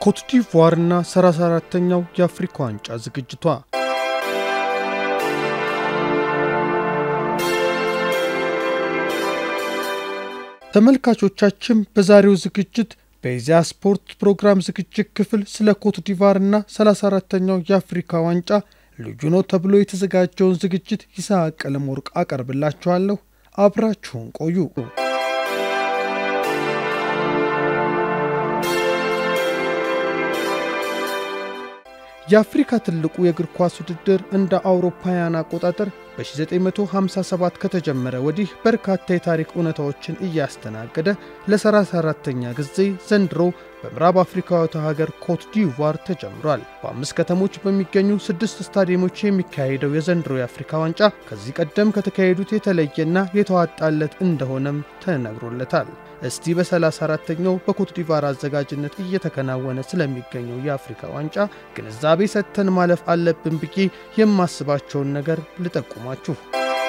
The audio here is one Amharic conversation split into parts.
ኮትዲቯርና 34ተኛው የአፍሪካ ዋንጫ ዝግጅቷ ተመልካቾቻችን በዛሬው ዝግጅት በኢዜአ ስፖርት ፕሮግራም ዝግጅት ክፍል ስለ ኮትዲቯርና 34ተኛው የአፍሪካ ዋንጫ ልዩ ነው ተብሎ የተዘጋጀውን ዝግጅት ይስሐቅ ቀለመወርቅ አቀርብላችኋለሁ። አብራችሁን ቆዩ። የአፍሪካ ትልቁ የእግር ኳስ ውድድር እንደ አውሮፓውያን አቆጣጠር በ1957 ከተጀመረ ወዲህ በርካታ የታሪክ እውነታዎችን እያስተናገደ ለ34ተኛ ጊዜ ዘንድሮ በምዕራብ አፍሪካዊቷ ሀገር ኮት ዲቯር ተጀምሯል። በአምስት ከተሞች በሚገኙ ስድስት ስታዲየሞች የሚካሄደው የዘንድሮ የአፍሪካ ዋንጫ ከዚህ ቀደም ከተካሄዱት የተለየና የተዋጣለት እንደሆነም ተነግሮለታል። እስቲ በ34ተኛው በኮት ዲቯር አዘጋጅነት እየተከናወነ ስለሚገኘው የአፍሪካ ዋንጫ ግንዛቤ ሰጥተን ማለፍ አለብን ብዬ የማስባቸውን ነገር ልጠቁማችሁ።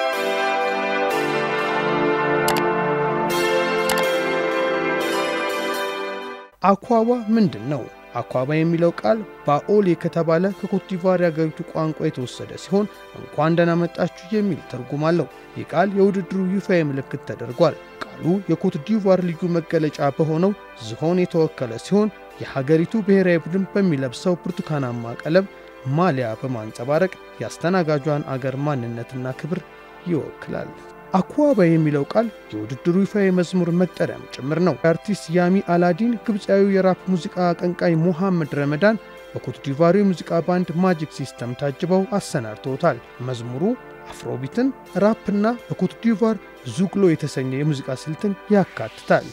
አኳባ ምንድን ነው? አኳባ የሚለው ቃል ባኦሌ ከተባለ ከኮት ዲቯር የአገሪቱ ቋንቋ የተወሰደ ሲሆን እንኳን ደህና መጣችሁ የሚል ትርጉም አለው። ይህ ቃል የውድድሩ ይፋዊ ምልክት ተደርጓል። ቃሉ የኮት ዲቯር ልዩ መገለጫ በሆነው ዝሆን የተወከለ ሲሆን የሀገሪቱ ብሔራዊ ቡድን በሚለብሰው ብርቱካናማ ቀለም ማሊያ በማንጸባረቅ የአስተናጋጇን አገር ማንነትና ክብር ይወክላል። አኳባ የሚለው ቃል የውድድሩ ይፋዊ መዝሙር መጠሪያም ጭምር ነው። የአርቲስት ያሚ አላዲን ግብፃዊው የራፕ ሙዚቃ አቀንቃኝ ሞሐመድ ረመዳን በኮት ዲቯሩ የሙዚቃ ባንድ ማጂክ ሲስተም ታጅበው አሰናድተውታል። መዝሙሩ አፍሮቢትን፣ ራፕና በኮት ዲቯር ዙግሎ የተሰኘ የሙዚቃ ስልትን ያካትታል።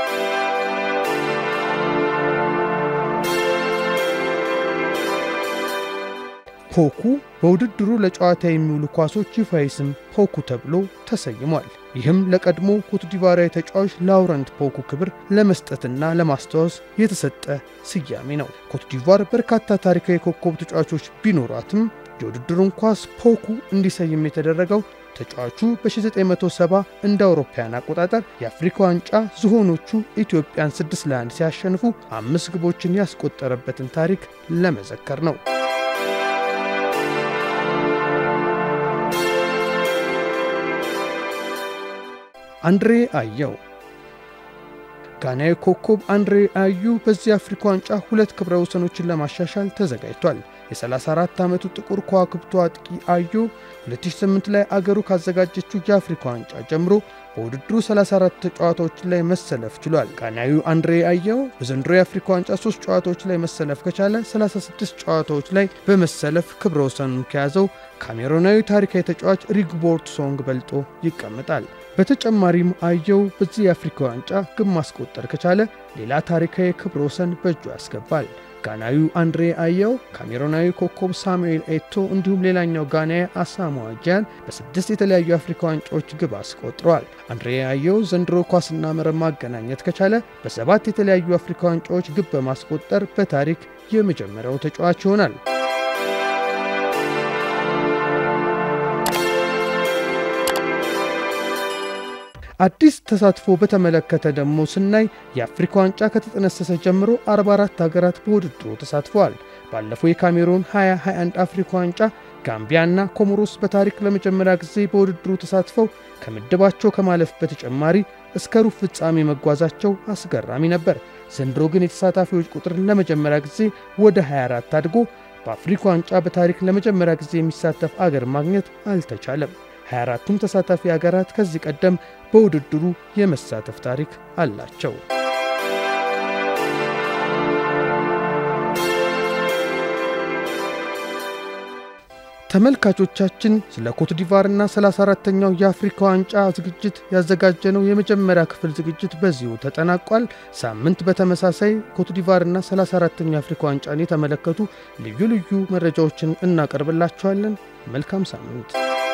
ፖኩ በውድድሩ ለጨዋታ የሚውሉ ኳሶች ይፋዊ ስም ፖኩ ተብሎ ተሰይሟል። ይህም ለቀድሞ ኮትዲቯራዊ ተጫዋች ላውረንት ፖኩ ክብር ለመስጠትና ለማስታወስ የተሰጠ ስያሜ ነው። ኮትዲቯር በርካታ ታሪካዊ ኮከብ ተጫዋቾች ቢኖሯትም የውድድሩን ኳስ ፖኩ እንዲሰይም የተደረገው ተጫዋቹ በ1970 እንደ አውሮፓውያን አቆጣጠር የአፍሪካ ዋንጫ ዝሆኖቹ ኢትዮጵያን 6 ለ1 ሲያሸንፉ አምስት ግቦችን ያስቆጠረበትን ታሪክ ለመዘከር ነው። አንድሬ አየው ጋናዊ ኮከብ አንድሬ አዩ በዚህ የአፍሪካ ዋንጫ ሁለት ክብረ ወሰኖችን ለማሻሻል ተዘጋጅቷል። የ34 ዓመቱ ጥቁር ከዋክብቱ አጥቂ አዩ 2008 ላይ አገሩ ካዘጋጀችው የአፍሪካ ዋንጫ ጀምሮ በውድድሩ 34 ጨዋታዎች ላይ መሰለፍ ችሏል። ጋናዊው አንድሬ አየው በዘንድሮ የአፍሪካ ዋንጫ 3 ጨዋታዎች ላይ መሰለፍ ከቻለ 36 ጨዋታዎች ላይ በመሰለፍ ክብረ ወሰኑን ከያዘው ካሜሮናዊ ታሪካዊ ተጫዋች ሪግቦርት ሶንግ በልጦ ይቀመጣል። በተጨማሪም አየው በዚህ የአፍሪካ ዋንጫ ግብ ማስቆጠር ከቻለ ሌላ ታሪካዊ ክብረ ወሰን በእጁ ያስገባል። ጋናዊው አንድሬ አየው ካሜሮናዊ ኮከብ ሳሙኤል ኤቶ እንዲሁም ሌላኛው ጋናዊ አሳሞአ ጂያን በስድስት የተለያዩ የአፍሪካ ዋንጫዎች ግብ አስቆጥረዋል። አንድሬ አየው ዘንድሮ ኳስና መረብ ማገናኘት ከቻለ በሰባት የተለያዩ የአፍሪካ ዋንጫዎች ግብ በማስቆጠር በታሪክ የመጀመሪያው ተጫዋች ይሆናል። አዲስ ተሳትፎ በተመለከተ ደግሞ ስናይ የአፍሪካ ዋንጫ ከተጠነሰሰ ጀምሮ 44 ሀገራት በውድድሩ ተሳትፈዋል። ባለፈው የካሜሩን 2021 አፍሪካ ዋንጫ ጋምቢያና ኮሞሮስ በታሪክ ለመጀመሪያ ጊዜ በውድድሩ ተሳትፈው ከምድባቸው ከማለፍ በተጨማሪ እስከ ሩብ ፍጻሜ መጓዛቸው አስገራሚ ነበር። ዘንድሮ ግን የተሳታፊዎች ቁጥር ለመጀመሪያ ጊዜ ወደ 24 አድጎ በአፍሪካ ዋንጫ በታሪክ ለመጀመሪያ ጊዜ የሚሳተፍ አገር ማግኘት አልተቻለም። 24ቱም ተሳታፊ ሀገራት ከዚህ ቀደም በውድድሩ የመሳተፍ ታሪክ አላቸው። ተመልካቾቻችን ስለ ኮትዲቯርና 34ተኛው የአፍሪካ ዋንጫ ዝግጅት ያዘጋጀነው የመጀመሪያ ክፍል ዝግጅት በዚሁ ተጠናቋል። ሳምንት በተመሳሳይ ኮትዲቯርና 34ተኛው የአፍሪካ ዋንጫን የተመለከቱ ልዩ ልዩ መረጃዎችን እናቀርብላችኋለን። መልካም ሳምንት።